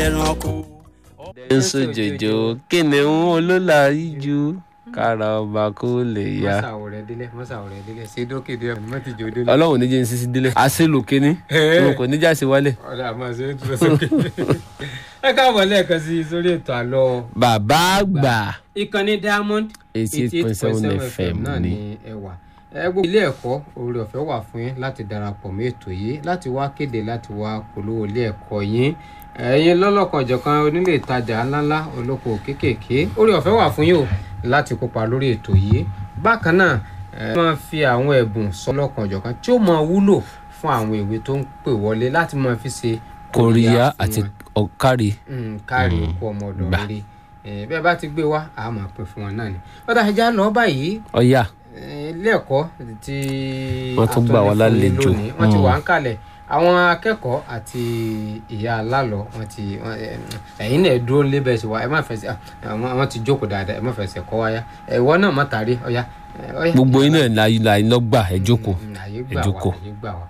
ẹranko. ń sojòjò kìnìún olólà yíjú kára ọba kó lè yá. mọ́sàwò rẹ̀ délẹ̀ mọ́sàwò rẹ̀ délẹ̀ ṣé dókè dé mọ́ ti jò délẹ̀. ọlọ́run níjẹ́ ń sisi délé àṣelò kínní òun kò níjà sí wálé. ọ̀dà àmọ́ ṣe é dúró sókè. ẹ káàbọ̀ lẹ́ẹ̀kan sí sórí ètò àlọ́ bàbá àgbà ìkànnì diamond 88.7 FM náà ni. ni ẹ wà ẹ gbogbo ilé ẹ̀kọ́ oore ọ̀fẹ́ wà fún yín láti darapọ̀ mọ́ ètò yìí láti wá kéde láti wá polówó ilé ẹ̀kọ́ yín ẹ̀yin lọ́lọ́kan ọ̀jọ̀kan onílé ìtajà ńláńlá olóko kéékèèké oore ọ̀fẹ́ wà fún yín o láti kópa lórí ètò yìí bákan náà ẹ máa fi àwọn ẹ̀bùn sọ́lọ́kan ọ̀jọ̀kan tí ó máa wúlò fún àwọn ìwé tó ń pè wọlé láti máa fi ṣe kòríyá fún àti wọn ọ̀kárí. mm, káàrí òkú ọmọ ọ̀dọ̀ gbà. rere Eh, bẹ́ẹ̀ bá ti gbé wá a máa pè fún wọn náà ni ọ̀dà ẹja lọ báyìí ọ̀yà eh, ilé ẹ̀kọ́ tí Wọ́n tún gbà wá atọ́lẹ̀ fún yín lálejò. lónìí, wọ́n ti Mm. wà ń kalẹ̀ àwọn akẹ́kọ̀ọ́ àti ìyá alálọ̀ wọ́n ti wọ́n, eh, ẹ̀yin náà dúró lébẹ̀ sí wa ẹ má fẹsẹ̀ ah, àwọn àwọn ti jókòó dáadáa ẹ má fẹsẹ̀ kọ́ wáyá ìwọ náà má tàrí ọ̀yá eh, ọ̀yá. gbogbo iná láyé láyé lọ́gbà ẹ jókòó. Mm, àyè ẹ gbà wá jókòó. àyè gbà wá.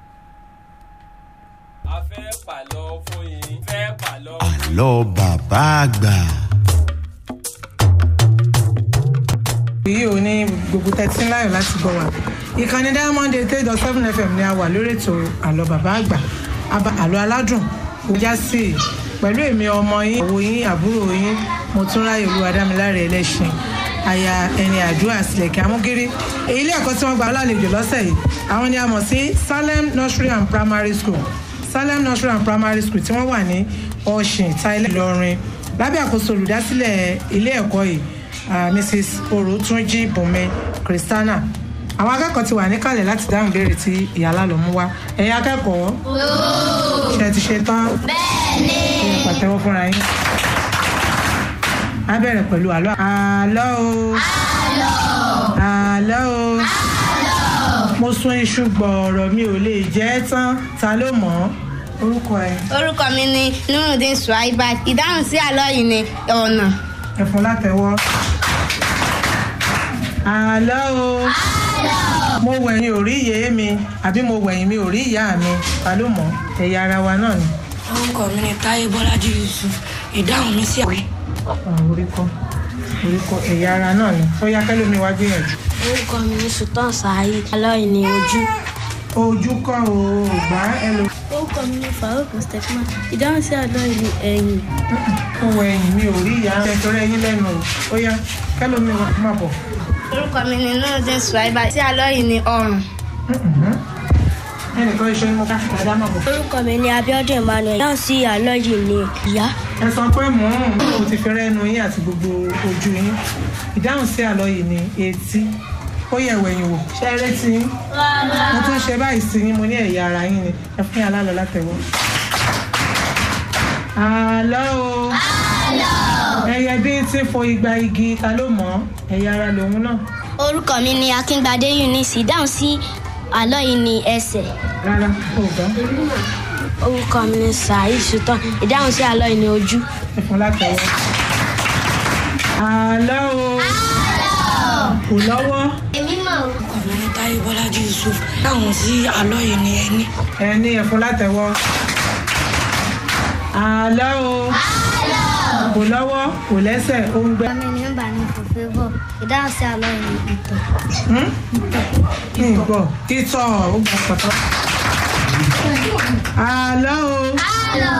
a fẹ́ pàlọ́ fún yín. fẹ́ pàlọ́. àlọ́ bàbá àgbà. yìí ò ní gbogbo tẹ́tí láyọ̀ láti gbọ́ wa ìkànnì diamond eight eight dot seven fm ni a wà lórí ètò àlọ́ bàbá àgbà Aba- àlọ́ aládùn òjá sí i pẹ̀lú èmi ọmọ yín òwò yín àbúrò yín mo tún ráyè olúwadámiláre ẹlẹ́sìn aya ẹni àdúrà sílẹ̀kẹ́ amúgírí èyí ilé ẹ̀kọ́ tí wọ́n gba lálejò lọ́sẹ̀ yìí àwọn ni a mọ̀ sí salem nursery and primary school salem nursery and primary school tí wọ́n wà ní ọ̀sìn thailand ìlọrin lábẹ́ àkóso olùdásílẹ̀ ilé ẹ̀kọ́ yìí ah, mrs orotunji bùnmi christiana àwọn akẹ́kọ̀ọ́ ti wà níkàlẹ̀ láti dáhùn ìbéèrè tí ìyálà ló mú wá ẹ̀yin akẹ́kọ̀ọ́ ṣe ti ṣe tán bẹ́ẹ̀ni ẹ pàtẹ́wọ́ fúnra yín á bẹ̀rẹ̀ pẹ̀lú àlọ́ àlọ́ o àlọ́ o mo sun iṣu gbọ̀ọ̀rọ̀ mi ò lè jẹ́ ẹ́ tán ta ló mọ̀ ọ́ orúkọ ẹ̀ orúkọ mi ni nurudin suwaibat ìdáhùn sí àlọ́ yìí ni ọ̀nà ẹ̀fọn látẹ̀wọ́. àlọ́ o mo wẹ̀yìn ò rí ìyé mi àbí mo wẹ̀yìn mi ò rí ìyá mi ta ló mọ̀ ẹ̀yà ara wa náà ni. orúkọ mi ni táyé bọ́lájí yusuf ìdáhùn mi sí àwẹ̀. Ah, orí kọ́ orí kọ́ ẹ̀yà ara náà ni ó yá kẹ́lómi wá gbìyànjú. orúkọ mi ní sultan saheed alọ́yìn ní ojú. ojú kọ́ o ò gbá ẹlò. orúkọ mi ní farouk mustapha ìdáhùn sí alọ́yìn ní ẹ̀yìn. mo wẹ̀yìn mi ò rí ìyá mi ẹ̀tọ́rẹ́ yín lẹ́nu o ó yá kẹ́lómi wá má bọ̀. orúkọ mi ni nurudin suwaibat sí àlọ́ yìí ni ọrùn ẹnìkan iṣẹ́ ni mo ká dáadáa má bọ̀. orúkọ mi ní abiodun emmanuel ìdáhùn sí alọ́yìn ní ìyá. ẹ sọ pé mò ń mo ti fi rẹ́nu yín àti gbogbo ojú yín ìdáhùn sí àlọ́ yìí ni etí ó yẹ wẹ̀yìn wò ṣe eré tí yín mo tún ṣe báyìí sí yín mo ní ẹ̀yà ara yín ni ẹ fún yàrá lọ látẹ̀wọ́. àlọ́ o ẹyẹ bí tí fo igba igi ta ló mọ̀ ọ́ ẹ̀yà ara lòun náà orúkọ mi ní akíngbadé eunice ìdáhùn sí alọ́yìn ní ẹsẹ̀. rárá ó gbọ́ orúkọ mi ní saheed sultan ìdáhùn sí alọ́yìn ní ojú. ẹ fún látẹ̀wọ́. àlọ́ o kò lọ́wọ́ èmi mọ̀ orúkọ mi ni táyé bọ́lájí yusuf ìdáhùn sí àlọ́ yìí ni ẹni. ẹ ní ẹ fún látẹ̀wọ́. àlọ́ o kò lọ́wọ́ kò lẹ́sẹ̀ ó ń gbẹ́. mi ní nọ́mbà ní fòfébọ̀ ìdáhùn sí àlọ́ yìí ni ìtàn ní ìgbọ́ ìtọ̀ ó gbà pàtó. àlọ́ o.